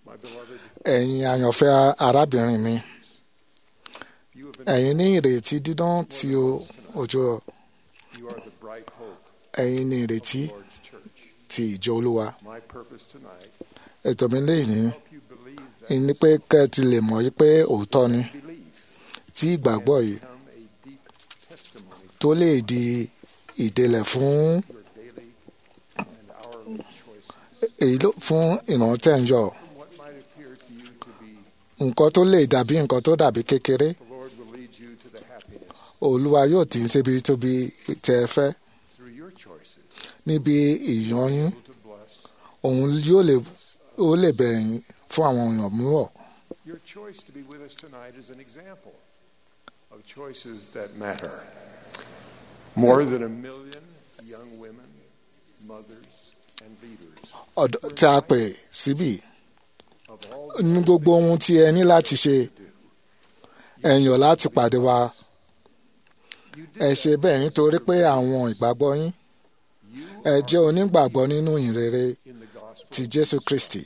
My beloved, ẹ̀yin àyànfẹ́ arábìnrin mi you have been, ẹ̀yin ní ìrètí dídán tí o- òjò you are the bright hope ẹ̀yin ní ìrètí of the Lord's church. ti ìjọ olúwa My purpose tonight, ètò mi lẹ́yìn ní help you believe that ní pé kẹ́ ẹ ti lè mọ̀ yí pé òótọ́ ni belief tí ìgbàgbọ́ yìí become a deep testimony tó lè di ìdèlẹ̀ fún for your daily and hourly choices. èyí ló fún ìrántí ẹ̀yọ From what might appear to you to be, nǹkan tó lè dàbí nǹkan tó dàbí kékeré the Lord will lead you to the happiness olúwa yóò tì í síbi tóbi tẹ ẹ fẹ́ through your choices, níbi ìyọyín able to bless. òun yóò lè ó lè bẹ̀yìn fún àwọn èèyàn mìíràn Your choice to be with us tonight is an example of choices that matter. More than a million young women, mothers, and leaders ọ̀dọ́ tí a pè síbí of all ní gbogbo ohun tí ẹ ní láti ṣe ẹ yàn láti pàdé wa you ẹ did ṣe bẹ́ẹ̀ nítorí pé àwọn ìgbàgbọ́ yín you ẹ jẹ́ onígbàgbọ́ nínú ìrere in the gospel ti Jésù Kristi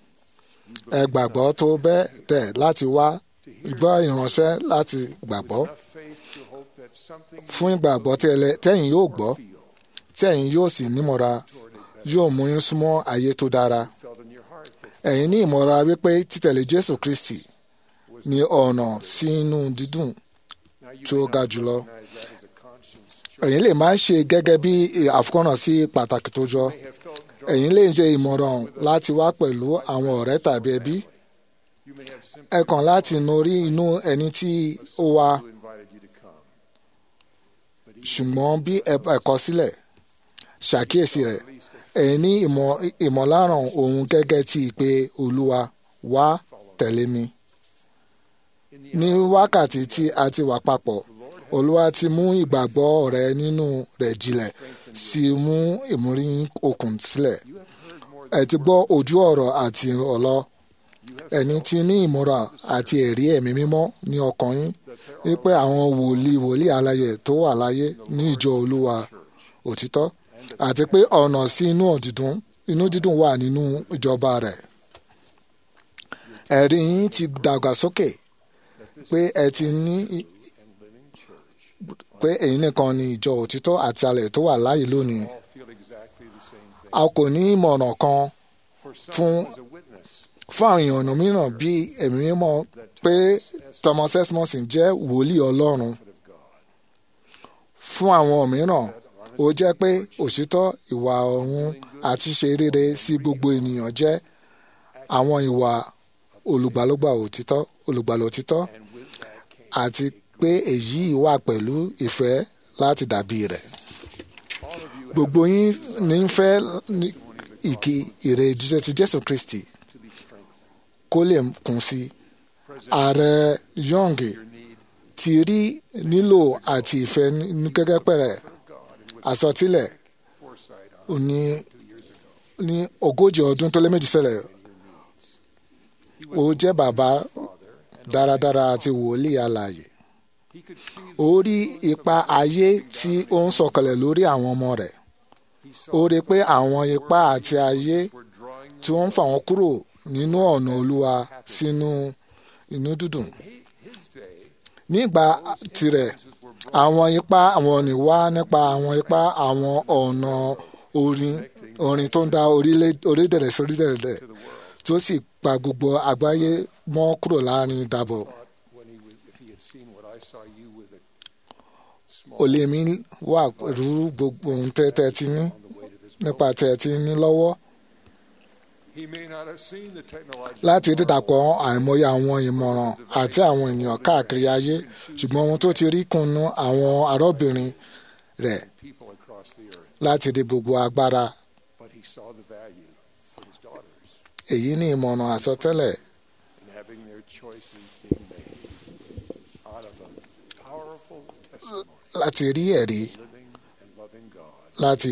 ẹ gbàgbọ́ tó bẹ́ẹ̀ tẹ̀ láti wá gbọ́ ìránṣẹ́ láti gbàgbọ́ enough faith to hope that something fún ìgbàgbọ́ tí ẹlẹ- tẹ́yìn yóò gbọ́ feel tí ẹ̀yin yóò sì nímọ̀ra toward it yóò mú yín súnmọ́ ayé tó dára felt in your heart that ẹ̀yin ní ìmọ̀ra wípé títẹ̀lé Jésù Kristi ní ọ̀nà sí inú dídùn now you tí ó may ga not jùlọ. recognize that as a conscience choice. ẹ̀yin lè máa ṣe gẹ́gẹ́ bí àfikọ́nà sí pàtàkì tó jọ You may have felt drawn. ẹ̀yin lè ṣe ìmọ̀ràn láti wá pẹ̀lú àwọn ọ̀rẹ́ tàbí ẹbí You may have ẹ simply kàn láti norí inú ẹni tí ó wá who invited you to come. But even ṣùgbọ́n bí ẹ ẹ kọ̀ sílẹ̀ ṣàkíyèsí rẹ̀ at least a ẹ̀yin ní ìmọ̀ ìmọ̀láràn òun gẹ́gẹ́ tí ìpè Olúwa wá tẹ̀lé mi in the ní wákàtí tí a ti wà papọ̀ Olúwa ti mú ìgbàgbọ́ rẹ nínú rẹ̀ jinlẹ̀ sí mú ìmúrí okùn sílẹ̀ you have heard more ẹ ti gbọ́ ojú ọ̀rọ̀ àti ọ̀lọ́ ẹni tí ní ìmúra àti ẹ̀rí ẹ̀mí mímọ́ ní ọkàn yín wípé àwọn wòlíì wòlíì aláyẹ tó wà láyé ní ìjọ olúwa òtítọ́ àti pé ọ̀nà sí inú dídùn inú dídùn wà nínú ìjọba rẹ̀ ẹ̀rí yín ti dàgbà sókè pé ẹ ti ní and living church pé èyí nìkan ni ìjọ òtítọ́ àti alẹ̀ tó wà láyé lónìí all feel exactly the same thing. a kò ní ìmọ̀ràn kan For some, fún- as a witness, fún àwọn èèyàn mìíràn bí ẹ̀mí mímọ́ pé Thomas Esmonson jẹ́ wòlíì Ọlọ́run of God. fún àwọn mìíràn ó jẹ́ pé òṣìtọ́ ìwà ọ̀hún àti ṣe rere sí gbogbo ènìyàn jẹ́ àwọn ìwà olùgbàlógbà òtítọ́ olùgbàlà òtítọ́ And with that came àti pé èyí wà pẹ̀lú ìfẹ́ láti dàbí rẹ̀ all of you gbogbo yín ní ń fẹ́ ní ìkí ìrè jíṣẹ́ ti Jésù Kristi to be strengthened. kó lè kún sí i President, ààrẹ Young your need ti rí nílò àti ìfẹ́ ní gẹ́gẹ́ pẹ̀rẹ̀ of God and with àsọtílẹ̀ foresight ó on ní two years ago. ní ogójì ọdún tó lé méjì ṣẹlẹ̀ He ó was jẹ́ bàbá a father and dáradára àti wòlíì alààyè he could see ó rí ipa ayé tí ó ń sọ̀kalẹ̀ lórí àwọn ọmọ rẹ̀ he ó saw rí pé àwọn ipa àti ayé were drawing tí wọ́n ń fà wọ́n kúrò nínú ọ̀nà Olúwa sínú inú dídùn he, his day nígbà tirẹ̀ were àwọn ipa àwọn ni wá nípa àwọn ipa àwọn ọ̀nà orin orin tó ń da orílẹ̀- orílẹ̀-èdè sí orílẹ̀-èdè to the world. tó sì pa gbogbo àgbáyé mọ́ kúrò láàrin ìdàbọ̀ Thought when he was, if he had seen what I saw you with a small olè mi wà pẹ̀lú gbogbo ohun tẹ́ tẹ́ ti ní on the way to this nípa tẹ́ ti ní lọ́wọ́ He may not have seen the technological láti marvel dídàpọ̀ àìmọye àwọn ìmọ̀ràn àti àwọn ènìyàn káàkiri ayé ṣùgbọ́n ohun tó ti rí kùnú àwọn arábìnrin rẹ̀ people across the earth, láti di gbogbo agbára but he saw the value for his daughters èyí ní ìmọ̀ràn àsọtẹ́lẹ̀ in having their choices being made out of a powerful testimony, láti rí ẹ̀rí living and loving God. láti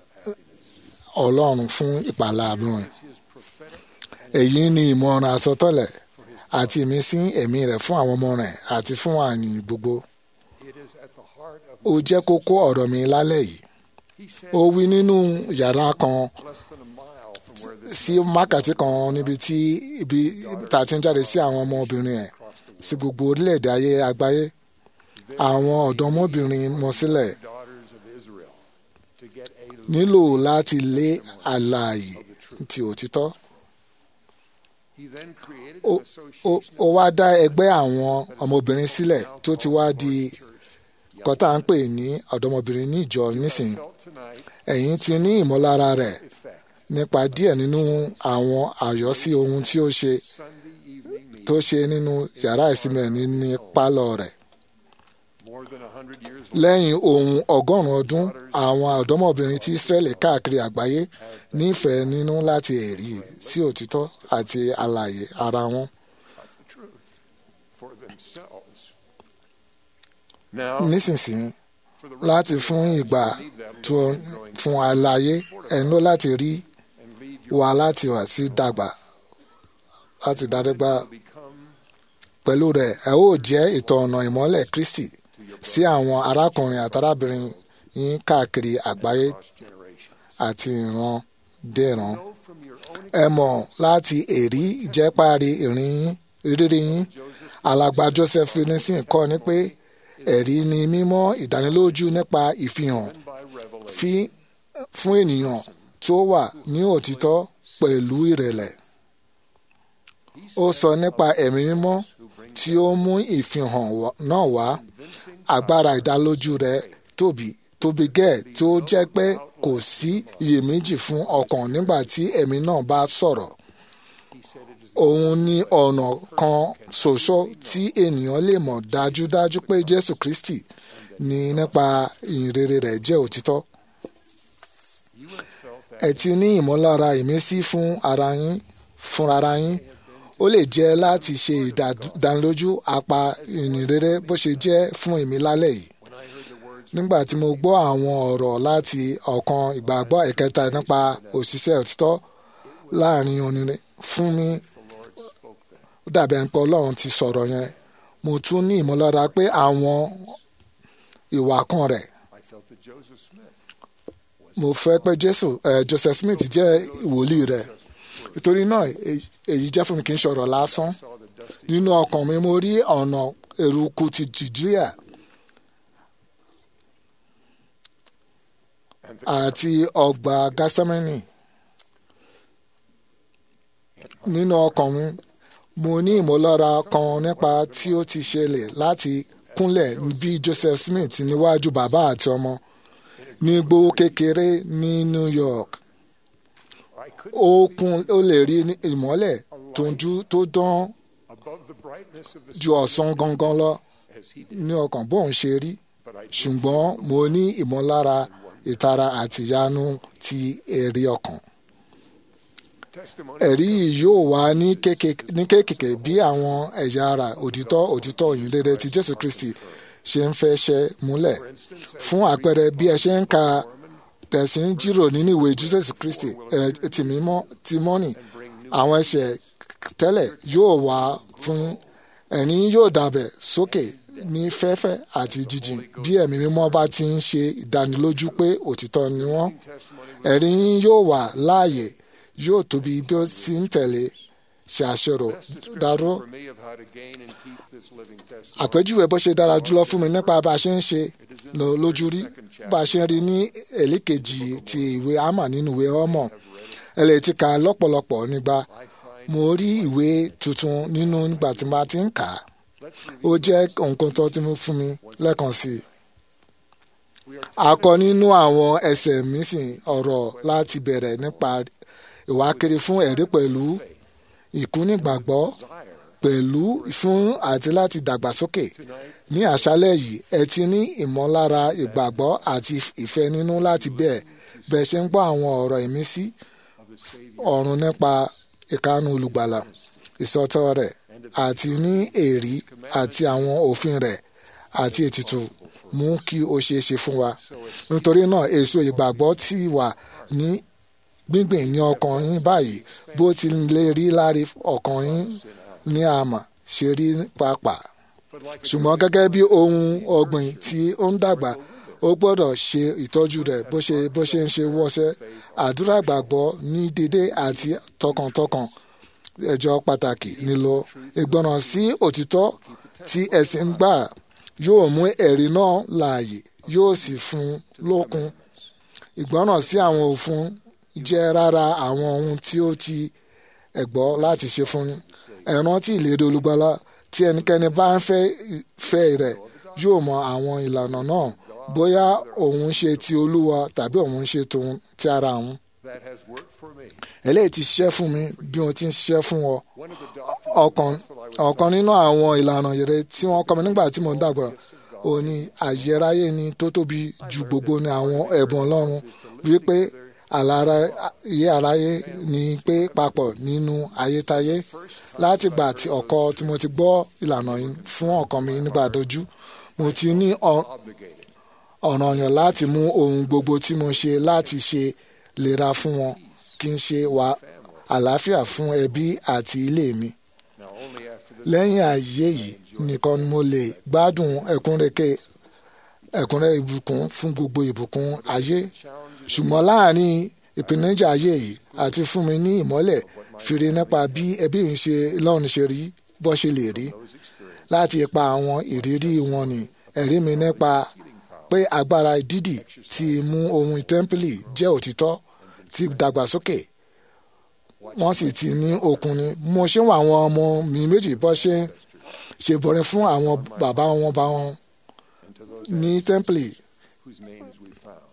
ọlọ́run fún ìpàlà àbúrò It's his prophetic and èyí ní ìmọ̀ràn àsọtẹ́lẹ̀ for his àti ìmísí ẹ̀mí rẹ̀ fún àwọn ọmọ rẹ̀ àti fún àyìn gbogbo it is at the heart of ó jẹ́ kókó ọ̀rọ̀ mi lálẹ́ yìí he said ó wí nínú yàrá kan less than a mile from sí mákàtí kan níbi tí ibi tá a ti ń jáde sí àwọn ọmọbìnrin ẹ̀ sí gbogbo orílẹ̀-èdè ayé àgbáyé àwọn ọ̀dọ́mọbìnrin mọ sílẹ̀ daughters of Israel to get a nílò láti lé àlàyé ti òtítọ́. he then created Ó- an ó association ó wá dá ẹgbẹ́ àwọn ọmọbìnrin sílẹ̀ tó ti wá di kọ́tà ń pè ní ọ̀dọ́mọbìnrin ní ìjọ nísìnyí felt tonight ẹ̀yin ti ní ìmọ̀lára rẹ̀ effect nípa díẹ̀ nínú àwọn àyọ́sí ohun tí ó ṣe Sunday evening meeting tó ṣe nínú yàrá ìsinmi ẹ̀ ní ní pálọ̀ rẹ̀. more than a hundred years lẹ́yìn ohun ọgọ́rùn-ún ọdún àwọn ọ̀dọ́mọbìnrin tí Ísírẹ́lì káàkiri àgbáyé nífẹ̀ẹ́ nínú láti ẹ̀rí sí òtítọ́ àti àlàyé ara wọn. of the truth for themselves. Now, nísinsìnyí for the rest láti of fún your ìgbà lives, you need that tó Lord growing fún àlàyé ẹni ló láti rí and lead your wa láti wà sí dàgbà láti dàdégbà will become pẹ̀lú rẹ̀ ẹ ó jẹ́ ìtọ̀nà ìmọ́lẹ̀ Kristi sí àwọn arákùnrin àtàrábìnrin yín káàkiri àgbáyé lost generations. àti ìran dẹ̀ràn. Know from your own ẹ mọ̀ láti èrí ìjẹ́párí ìrìn yín ìrírí yín alàgbà Joseph Finnegan kọ́ ni pé ẹ̀rí ni mímọ́ ìdánilójú nípa ìfihàn by revelation fi fún ènìyàn tó wà ní òtítọ́ pẹ̀lú ìrẹ̀lẹ̀. ó sọ nípa ẹ̀mí mímọ́ tí ó mú ìfihàn wá- náà wá agbára ìdálójú rẹ̀ tóbi tóbi gẹ́ẹ̀ tó jẹ́ pé kò sí iyèméjì fún ọkàn nígbà tí ẹ̀mí náà bá sọ̀rọ̀. òun ni ọ̀nà kan ṣoṣo tí ènìyàn lè mọ̀ dájúdájú pé Jésù Kristi ní nípa ìyìnrere rẹ̀ jẹ́ òtítọ́. you have felt that ẹ ti ní ìmọ̀lára ìmísí fún ara yín fún ara yín ó lè jẹ́ láti ṣe ìdánilójú apá ìyìnrere bó ṣe jẹ́ fún èmi lálẹ́ yìí when I heard the words nígbà tí mo gbọ́ àwọn ọ̀rọ̀ láti ọ̀kan ìgbàgbọ́ ìkẹta nípa òṣìṣẹ́ òtítọ́ láàrin onírin fún mi the Lord spoke them. ó dàbí ẹni pé Ọlọ́run ti sọ̀rọ̀ yẹn mo tún ní ìmọ̀lára pé àwọn ìwà kan rẹ̀ I felt that Joseph Smith mo fẹ́ pé Jésù eh, Joseph Smith jẹ́ ìwòlíì rẹ̀ nítorí náà èyí- èyí jẹ́ fún mi kì í ṣọ̀rọ̀ lásán saw the dusty nínú ọkàn mi mo rí ọ̀nà eruku ti Jùdíà and the àti ọgbà Gásítámánì nínú ọkàn mi mo ní ìmọ̀lára kan nípa tí ó ti ṣẹlẹ̀ láti kúnlẹ̀ bí Joseph Smith níwájú bàbá àti ọmọ ní gbówó kékeré ní New York I could ó kún ó lè rí ní ìmọ́lẹ̀ tó ń jú tó dán above the brightness of the ju ọ̀sán gangan lọ as he did, ní ọkàn bóun ṣe rí but I did ṣùgbọ́n mo ní ìmọ̀lára ìtara àti ìyanu ti èrè ọkàn. testimony ẹ̀rí yìí yóò wá ní kékèké ní kékèké bí àwọn ẹ̀yà ara òtítọ́ òtítọ́ ìyìnrere ti Jésù Kristi ṣe ń fẹ́ ṣe múlẹ̀. for instance as fún àpẹẹrẹ bí ẹ ṣe ń ka tẹ̀sí ń jírò nínú ìwé Jésù Kristi ẹ̀ ti mímọ́ ti mọ́nì àwọn ẹ̀ṣẹ̀ tẹ́lẹ̀ yóò wá fún ẹ̀rín yóò dàbẹ̀ sókè ní fẹ́fẹ́ àti jíjìn bí ẹ̀mí mímọ́ bá ti ń ṣe ìdánilójú pé òtítọ́ ni wọ́n testimony ẹ̀rín yóò wà láàyè yóò tóbi bí ó ti ń tẹ̀lé ṣe àṣẹrò dáró for me of how to gain and keep this living testimony àpèjúwe bó ṣe dára jùlọ fún mi nípa bá a ṣe ń ṣe lọ lójú rí bá a ṣe ń rí ní èlékejì ti ìwé àmà nínú ìwé ọmọ ẹ lè ti kà á lọ́pọ̀lọpọ̀ nígbà I find mo rí ìwé tuntun nínú nígbà tí mo ti ń kà á let's ó review jẹ́ nǹkan tó ti mú fún mi lẹ́ẹ̀kan sí i we are a kọ nínú àwọn ẹsẹ̀ mísìn ọ̀rọ̀ láti bẹ̀rẹ̀ nípa ìwákiri fún ẹ̀rí pẹ̀lú ìkúnìgbàgbọ́ desire pẹ̀lú fún àti láti dàgbàsókè tonight ní àṣálẹ́ yìí ẹ ti ní ìmọ̀lára ìgbàgbọ́ àti ìfẹ́ nínú láti bẹ́ẹ̀ bẹ́ẹ̀ ṣe ń gbọ́ àwọn ọ̀rọ̀ ìmísí of the Savior ọ̀run nípa ìkánu olùgbàlà ìsọtọ́ rẹ̀ àti ní èrí àti àwọn òfin rẹ̀ àti ètùtù mú kí ó ṣeé ṣe fún wa nítorí náà èso ìgbàgbọ́ ti wà ní gbíngbìn ní ọkàn yín báyìí bó ti lè rí láre ọkàn yín ní àmà ṣe rí pàápàá but like a ṣùgbọ́n gẹ́gẹ́ bí ohun ọ̀gbìn tí ó ń dàgbà ó gbọ́dọ̀ ṣe ìtọ́jú rẹ̀ bó ṣe bó ṣe ń ṣe wọ́ṣẹ́ àdúrà gbàgbọ́ ní dédé àti tọkàntọkàn ẹjọ́ pàtàkì nílò ìgbọràn sí òtítọ́ tí ẹ̀sìn ń gbà yóò mú ẹ̀rí náà láàyè yóò sì fún lókun ìgbọràn sí àwọn òfin jẹ́ rárá àwọn ohun tí ó ti ẹ̀gbọ́ láti ṣe fún ẹ rántí ìlérí olùgbàlà tí ẹnikẹ́ni bá ń fẹ́ fẹ́ rẹ̀ yóò mọ àwọn ìlànà náà bóyá òun ṣe ti olúwa tàbí òun ṣe tòun ti ara òun. That has worked for me. eléyìí ti ṣiṣẹ́ fún mi bí wọ́n ti ń ṣiṣẹ́ fún ọ. One of the doctrines ọ̀kan ọ̀kan nínú àwọn ìlànà ìrere tí wọ́n kọ́ mi nígbà tí mo ń dàgbà ó ní àyẹráyé ni tó tóbi ju gbogbo ní àwọn ẹ̀bùn ọlọ́run wípé àlàra iye àráyé ni pé papọ̀ nínú ayétayé láti gbà tí ọkọ tí mo ti gbọ́ ìlànà yìí fún ọkàn mi nígbà dojú mo ti ní ọ- obligated. ọ̀ranyàn láti mú ohun gbogbo tí mo ṣe láti ṣe lera fún wọn kí n ṣe wà àlàáfíà fún ẹbí àti ilé mi Now, only after this lẹ́yìn ayé yìí nìkan ni mo lè gbádùn ẹ̀kúnrẹ́kẹ́ ẹ̀kúnrẹ́ ìbùkún fún gbogbo ìbùkún ayé challenge ṣùgbọ́n láàrin ìpèníjà ayé yìí àti fún mi ní ìmọ́lẹ̀ fìrí nípa bí ẹbí mi ṣe lọ́run ṣe rí bó ṣe lè rí those experiences, láti ipa àwọn ìrírí wọn ni ẹ̀rí mi nípa pé agbára dídì ti mú ohun tẹ́ḿpìlì jẹ́ òtítọ́ ti dàgbàsókè wọ́n sì ti ní okun ni mo ṣe ń wọ àwọn ọmọ mi méjì bọ́ ṣe ń ṣe bọ̀rẹ̀ fún àwọn bàbá wọn bá wọn and to those ní tẹ́ḿpìlì whose names we found,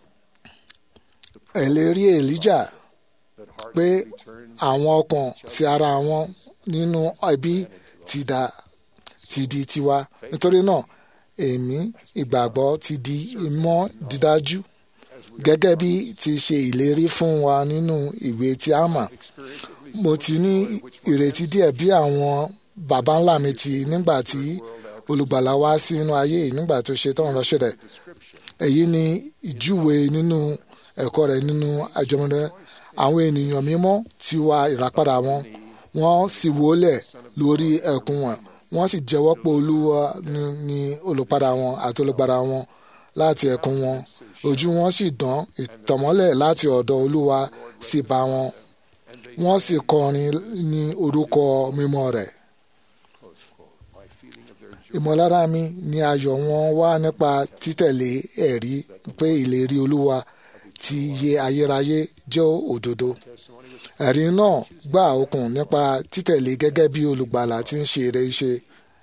ẹ̀lérí èlíjà that hearts pé would be turned àwọn ọkàn sí ara wọn nínú ẹbí ti dà ti di tiwa nítorí náà èmi ìgbàgbọ́ ti di ìmọ̀ dídájú gẹ́gẹ́ bí ti ṣe ìlérí fún wa nínú ìwé tí a mọ̀ experience at least mo ti ní ìrètí díẹ̀ bí àwọn baba ńlá mi ti nígbà tí olùgbàlà wá sínú ayé yìí nígbà tó ṣe tán ránṣẹ́ rẹ̀ description. èyí ni ìjúwe nínú ẹ̀kọ́ rẹ̀ nínú àjọmọ́dé àwọn ènìyàn mímọ́ ti wá ìràpadà wọn wọ́n sì wólẹ̀ lórí ẹ̀kún wọn wọ́n sì jẹ́wọ́ pé olúwa ni, ni olùpadà wọn àti olùgbàlà wọn láti ẹ̀kún wọn ojú wọn sì dán ìtànmọ́lẹ̀ láti ọ̀dọ̀ olúwa sì bá wọn wọ́n sì kọrin ní orúkọ mímọ́ rẹ̀ Close quote. My feeling of their joy ìmọ̀lára mi ni ayọ̀ wọn wá nípa títẹ̀lé ẹ̀rí pé ìlérí olúwa ti yẹ ayérayé jẹ́ òdodo. testimony was ẹ̀rí náà gbà okùn nípa títẹ̀lé gẹ́gẹ́ bí olùgbàlà tí ń ṣe eré ṣe.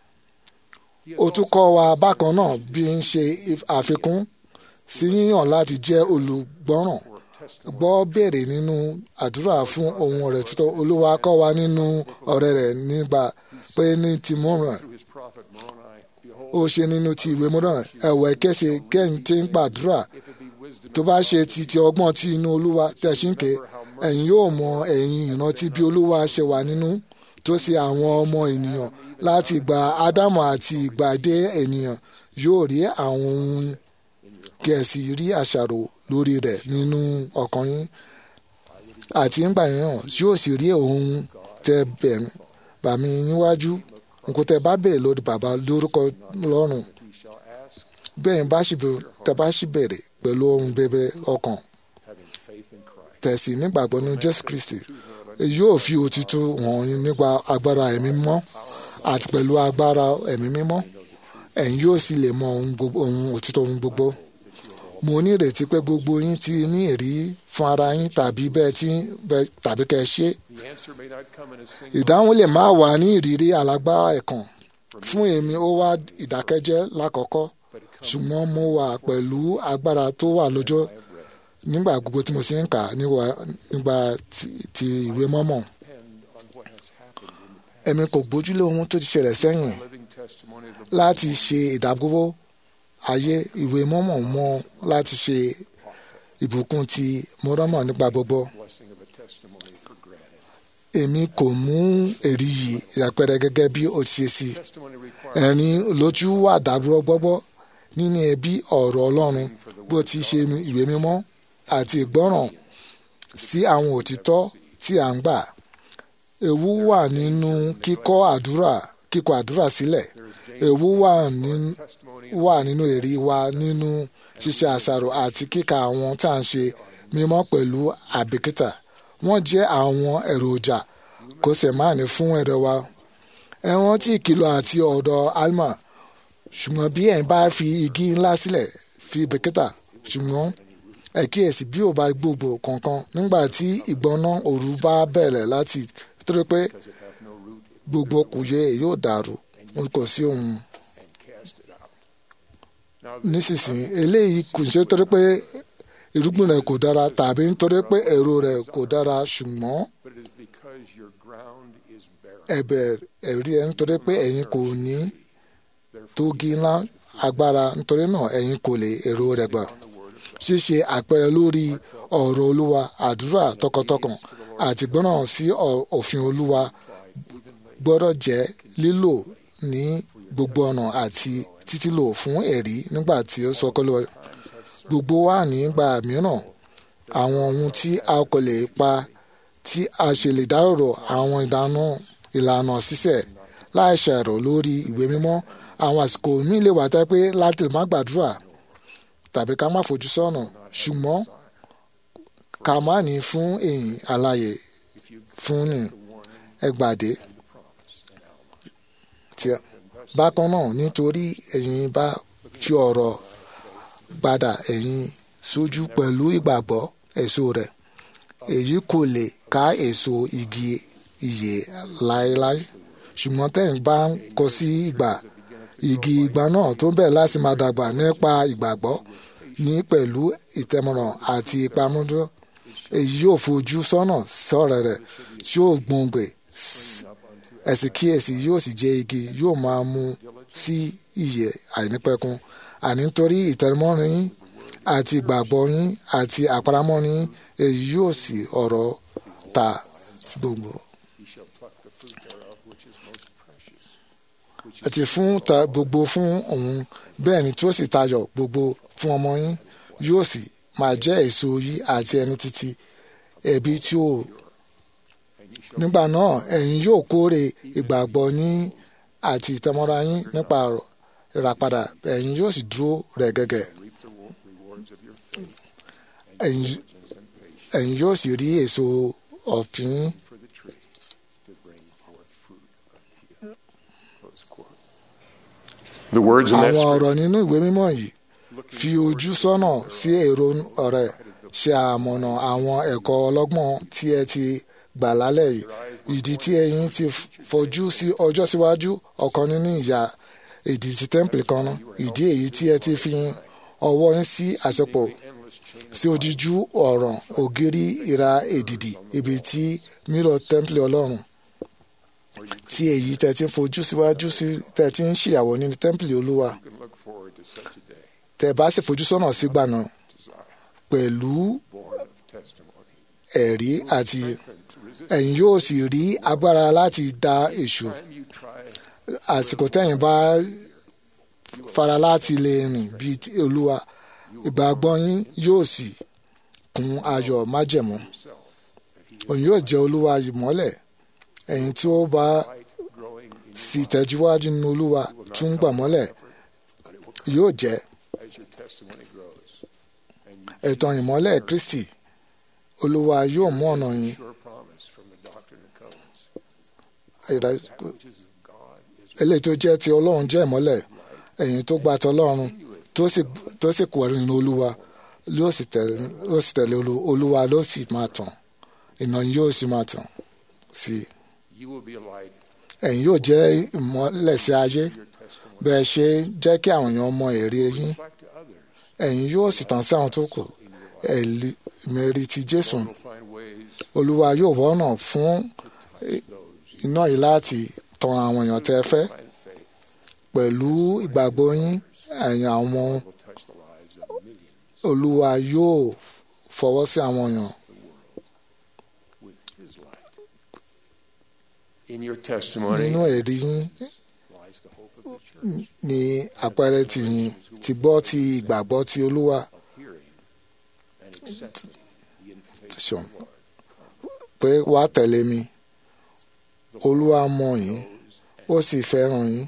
ó tún kọ́ wa bákan náà bí ń ṣe àfikún sí yíyàn láti jẹ́ olùgbọ́ràn gbọ́ béèrè nínú àdúrà fún ohun rẹ̀ títọ́ olúwa kọ́ wa nínú ọ̀rẹ́ rẹ̀ nígbà pé ní tìmọ̀ràn through his prophet Moroni. Behold, ó ṣe nínú ti ìwé mọ́dọ̀rán ẹ̀wẹ̀ kẹsẹ̀ kẹ́yìn tí ń gbàdúrà if it be wisdom tó bá ṣe ti ti ọgbọ́n tí inú olúwa tẹ̀síǹkè ẹ̀yin yóò mọ ẹ̀yin ìrántí bí olúwa ṣe wà nínú tó ṣe àwọn ọmọ ènìyàn láti ìgbà ádámù àti ìgbà dé ènìyàn yóò rí àwọn ohun kí ẹ sì rí àṣàrò lórí rẹ̀ nínú ọkàn yín àti ńgbà mìíràn yóò sì rí ohun tẹ bẹ̀- bà mí níwájú nǹkan tẹ bá bèrè lórí bàbá lórúkọ lọ́rùn he shall ask, bẹ́ẹ̀ bá sì bẹ̀rẹ̀ tẹ bá sì bẹ̀rẹ̀ pẹ̀lú ohun bẹ̀rẹ̀ ọkàn having faith in Christ. tẹ̀sí nígbàgbọ́ ní jésù kristi èyí yóò fi òtítọ́ hàn yín nípa agbára ẹ̀mí mímọ́ àti pẹ̀lú agbára ẹ̀mí mímọ́ ẹ̀yin yóò sì lè mọ ohun gbogbo- ohun òtítọ́ ohun gbogbo mo ní ìrètí pé gbogbo yín ti ní èrí fún ara yín tàbí bẹ́ẹ̀ tí bẹ́ẹ̀- tàbí kẹ́ ẹ ṣe The answer may not come in a single ìdáhùn lè má wà ní ìrírí alágbára ẹ̀kan fún èmi ó wá ìdákẹ́jẹ́ lákọ̀ọ́kọ́ but it comes ṣùgbọ́n mo wà pẹ̀lú agbára tó wà lọ́jọ́ nígbà gbogbo tí mo sì ń kà níwà- nígbà tí- ti ìwé mọ́mọ́ depend on what has happened in the past. èmi kò gbójúlé ohun tó ti ṣẹlẹ̀ sẹ́yìn Living testimony of the láti ṣe ìdágbówó ayé ìwé mọ́mọ́ mọ́ láti ṣe ìbùkún ti mọ́rọ́mọ́ nípa gbogbo blessing of a testimony for granted. èmi kò mú èrí yìí ìràpẹrẹ gẹ́gẹ́ bí ó ti ṣe sí Testimony requires ẹ̀rín lójú wà dàdúró gbọ́gbọ́ nínú ẹbí ọ̀rọ̀ ọlọ́run bó ti ṣe ìwé mímọ́ àti ìgbọ́ràn sí àwọn òtítọ́ tí à ń gbà ewu wà nínú kíkọ́ àdúrà kíkọ àdúrà sílẹ̀ ewu wà nínú wà nínú èrí wa nínú ṣíṣe àṣàrò àti kíka àwọn tá à ń ṣe mímọ́ pẹ̀lú àbíkítà wọ́n jẹ́ àwọn èròjà kò sì máa ní fún ẹ̀rọ wa ẹ̀wọ̀n tí ìkìlọ̀ àti ọ̀dọ̀ alma ṣùgbọ́n bí ẹ̀ bá fi igi ńlá sílẹ̀ fi bìkítà ṣùgbọ́n ẹ kíyèsí bí ò bá gbogbo kankan nígbà tí ìgbóná òru bá bẹ̀rẹ̀ láti torí pé gbogbo kùyẹ yóò dàrú kò sí ohun nísinsìnyí eléyìí kò ṣe torí pé irúgbìn rẹ̀ kò dára tàbí nítorí pé èrò rẹ̀ kò dára ṣùgbọ́n ẹ̀bẹ̀ ẹ̀rí ẹ̀ nítorí pé ẹ̀yin kò ní tógi ńlá agbára nítorí náà ẹ̀yin kò lè èrò rẹ̀ gbà ṣíṣe àpẹẹrẹ lórí ọ̀rọ̀ olúwa àdúrà tọkàntọkàn àti gbọ́ràn sí òfin olúwa gbọ́dọ̀ jẹ́ lílò ní gbogbo ọ̀nà àti títílò fún ẹ̀rí nígbà tí ó sọ kọ́lọ́ gbogbo wa nígbà mìíràn àwọn ohun tí a kò lè pa tí a ṣe lè dárò àwọn ìdáná ìlànà ṣíṣẹ̀ láì ṣàrò lórí ìwé mímọ́ àwọn àsìkò míì lè wà tẹ́ pé láti má gbàdúrà tàbí ká má fojú sọ́nà ṣùgbọ́n ká má ní fún èyí àlàyé fún ní ẹgbàdé tí bákan náà nítorí ẹ̀yin bá fi ọ̀rọ̀ padà ẹ̀yin sójú pẹ̀lú ìgbàgbọ́ èso rẹ̀ èyí kò lè ká èso igi ìyè láéláé ṣùgbọ́n tẹ̀yin bá ń kọ sí ìgbà igi ìgbà náà tó bẹ̀rẹ̀ láti máa dàgbà nípa ìgbàgbọ́ ní pẹ̀lú ìtẹ̀mọ̀ràn àti ìpamọ́dọ́ èyí yóò fojú sọ́nà sọ̀rọ̀ rẹ̀ tí yóò gbòǹgbè ẹ̀sìn kíyèsí yóò sì jẹ́ igi yóò máa mú sí ìyè àìnípẹ̀kun àní nítorí ìtẹ̀mọ́rin yín àti ìgbàgbọ́ yín àti àparamọ́ yín èyí yóò sì ọ̀rọ̀ ta gbogbo. àti fún ta gbogbo fún òun bẹ́ẹ̀ ni tí ó sì tayọ gbogbo fún ọmọ yín yóò sì máa jẹ́ èso yìí àti ẹni títí ẹbí tí ó nígbà náà ẹ̀yin yóò kórè ìgbàgbọ́ yín àti ìtẹ́mọ́ra yín nípa ìràpadà ẹ̀yin yóò sì dúró rẹ̀ gẹ́gẹ́ ẹ̀yin yóò sì rí èso ọ̀fìn The words in that àwọn scripture ọ̀rọ̀ nínú ìwé mímọ́ yìí fi ojú sọ́nà sí èrò ọ̀rẹ́ ṣe àmọ̀nà àwọn ẹ̀kọ́ ọlọ́gbọ́n tí ẹ ti gbà lálẹ́ yìí ìdí tí ẹ̀yin ti fojú sí ọjọ́ síwájú ọ̀kan nínú ìyá ìdí ti tẹ́ḿpìlì kan náà ìdí èyí tí ẹ ti fi ọwọ́ yín sí àṣepọ̀ sí odíjú ọ̀ràn ògiri ìra èdìdì ibi tí mírọ̀ tẹ́ḿpìlì ọlọ́run tí èyí tẹ́ ti ń fojú síwájú sí tẹ́ ti ń ṣìyàwó nínú tẹ́ḿpìlì olúwa can look forward to such a day, tẹ́ bá sì fojú sọ́nà sígbà náà pẹ̀lú born of testimony. ẹ̀rí àti And to resist ẹ̀yin yóò sì rí agbára láti da èṣù time you try àsìkò tẹ́yin bá fara láti lè rìn bíi ti olúwa ìgbàgbọ́ yín yóò sì kún ayọ̀ májẹ̀mú òun yóò jẹ́ olúwa ìmọ́lẹ̀ ẹ̀yin tí ó bá growing in sì tẹ̀síwájú nínú olúwa tún gbà mọ́lẹ̀ yóò jẹ́ as your testimony grows. And you ẹ̀tàn ìmọ́lẹ̀ kristi olúwa yóò mú ọ̀nà yín sure promise from the doctrine and covenants, ìdá- which is of God, is eléyìí tó jẹ́ ti ọlọ́run jẹ́ ìmọ́lẹ̀ ẹ̀yin tó gba tọlọ́run tó sì tó sì kú nínú olúwa yóò sì tẹ̀lé yóò sì tẹ̀lé olú- olúwa ló sì máa tàn ìnà yín yóò sì máa tàn sí i you will be a light. ẹ̀yin yóò jẹ́ ìmọ́lẹ̀ sí ayé Your testimony bẹ́ẹ̀ ṣe jẹ́ kí àwọn èèyàn mọ èrè yín reflect to others. ẹ̀yin yóò sì tàn sí àwọn tó kù ẹ̀lí mẹ́rin ti jésù Will find ways olúwa yóò wọ́nà fún those iná yìí láti tan àwọn èèyàn tẹ́ fẹ́ find faith pẹ̀lú ìgbàgbọ́ yín ẹ̀yin àwọn will touch the lives of millions olúwa yóò fọwọ́ sí àwọn èèyàn with His light. In your testimony nínú ẹ̀rí yín lies the hope of the church ní àpẹẹrẹ tìyìn ti gbọ́ ti ìgbàgbọ́ ti olúwa of hearing and accepting the invitation Sure. of the Lord. pé wàá tẹ̀lé mi olúwa mọ̀ yín Those ó sì fẹ́ràn yín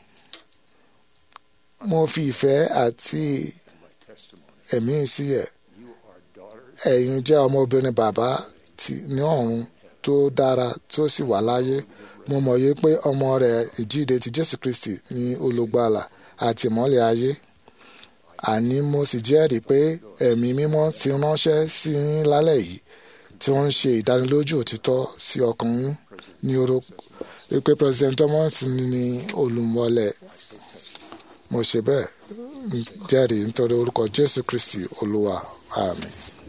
mo fi ìfẹ́ àti my testimony. ẹ̀mí sí ẹ̀ You are daughters ẹ̀yin jẹ́ ọmọbìnrin bàbá tí ní ọ̀run tó dára tó sì wà láyé mo mọ̀ yé pé ọmọ rẹ̀ ìjíde ti jésù kristi ní olùgbàlà àti ìmọ́lẹ̀ ayé àní mo sì jẹ́rìí pé ẹ̀mí mímọ́ ti ránṣẹ́ sí yín lálẹ́ yìí tí wọ́n ń ṣe ìdánilójú òtítọ́ sí ọkàn yín ní orúkọ pé president thomas ní olùmọ̀lẹ̀ mo ṣe bẹ́ẹ̀ jẹ́rìí nítorí orúkọ jésù kristi olúwa àmín.